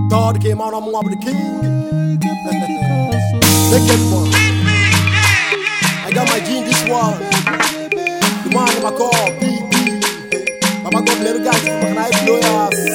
God came out, I'm one of the king. Naked one. I got my G in this one. The man in my car, PP. Mama got little guys, but I blow your ass.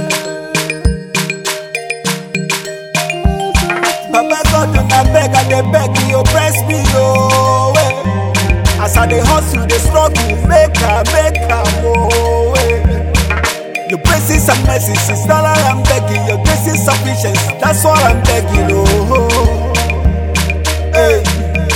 Papa God I beg, I dey beg you, oppress me, oh eh. As I dey hustle, dey struggle, make am, make am, oh eh. Your blessings and mercies is all I am begging. Your grace is sufficient, that's all I'm begging, oh. Hey.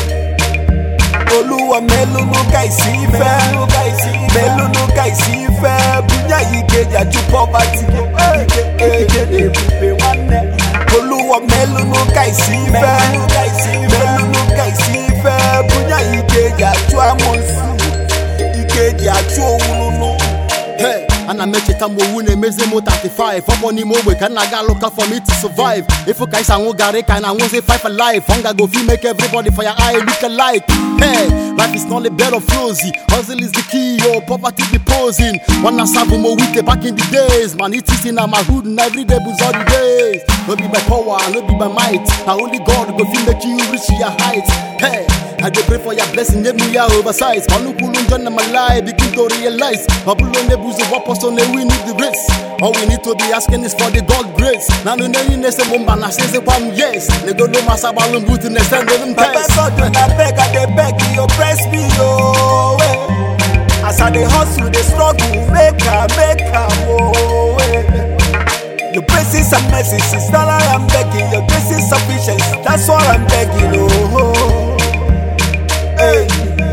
Olúwa mélòó ká ìsí ìfẹ́ mélòó ká ìsí ìfẹ́ bóyá yìí kejì àjù poverty ike ebùgbé nwanne. Olúwa mélòó ká ìsí ìfẹ́ mélòó ká ìsí ìfẹ́ bóyá yìí kejì àjù amọ̀nsù ìkejì àjù òwúrúnú. Hey, ana m echeta m owu na-emezi m 35 ọ bụ n'ime ogbe ka nna ga lụka for me to survive ifu ka isi anwụ garị ka na anwụzi five alive hunger go fit make everybody for your eye look alike hey life is not a bed of rosy hustle is the key yo poverty be posing nwanna sabu m owite back in the days man it is in my hood and every day bụzi all the days no be by power no be by might na only god go fit make you reach your height hey I dey pray for your blessing, nye me ya oversize. Manu kulu njọ na my life, begin to realize. Babulo ne buzu wapo so ne we need the race. All we need to be asking is for the God grace. Na no ne yin se mumba na se se kwam yes. Ne go no masa balum butu ne send them Papa test. God I beg, I dey beg you, oppress me, oh eh. As I dey hustle, dey struggle, make am, make am, oh eh. Your blessings and mercies is all I am begging. Your grace is sufficient, that's all I'm begging, oh. Hey.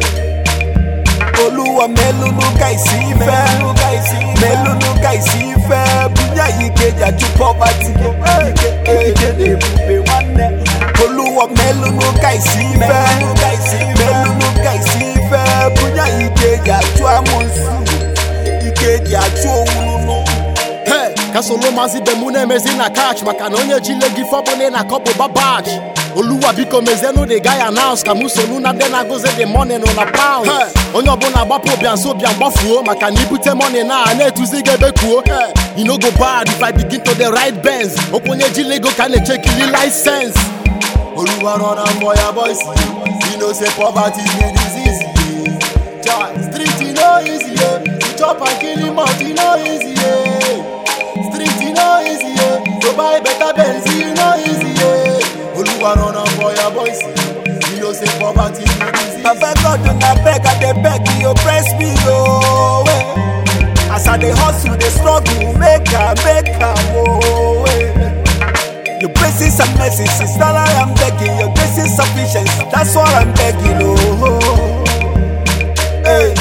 Olúwa mélòó ká ìsí ìfẹ́ mélòó ká ìsí ìfẹ́ bóyá yìí kejì àjù poverty ike ebùgbé nwanne. Olúwa mélòó ká ìsí ìfẹ́ mélòó ká ìsí ìfẹ́ bóyá yìí kejì àjù amọ̀nsù ìkejì àjù òwúrúnú. Hey, ka solo mazi be mu na-emezi na catch maka na onye jile gị fọbụle na kọpụ babach oluwa biko mezienụ the guy announce ka mụ sonu na ndị na-agụzi the money nọ na pound hey, onye ọbụla gbapụ ụbịa nso ụbịa gbafuo maka na ibute money na a na-etuzi gị ebe kwuo hey, you no go bad if I begin to the right bends okwu onye jile ego ka a na-echekili license oluwa run am for your boys you know say poverty be disease Chai, street e no easy yeah. to chop and kill him out e no easy yeah. street e no easy yeah. to buy better Benz e no easy yeah. Oluwa run am for your boys you know say poverty be disease. Papa God I beg, I dey beg you, oppress me, oh eh. As I dey hustle, dey struggle, make am, make am, oh eh. Your blessings and mercies is all I am begging. Your grace is sufficient, that's all I'm begging, oh. Hey.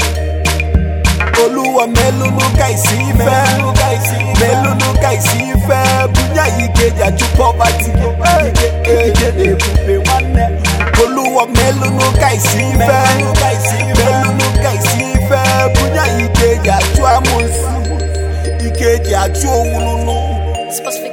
Olúwa mélòó ká ìsí ìfẹ́ mélòó ká ìsí ìfẹ́ bóyá yìí kejì àjù poverty ike ebùgbé nwanne. Olúwa mélòó ká ìsí ìfẹ́ mélòó ká ìsí ìfẹ́ bóyá yìí kejì àjù amọ̀nsù ìkejì àjù òwúrúnú. Specific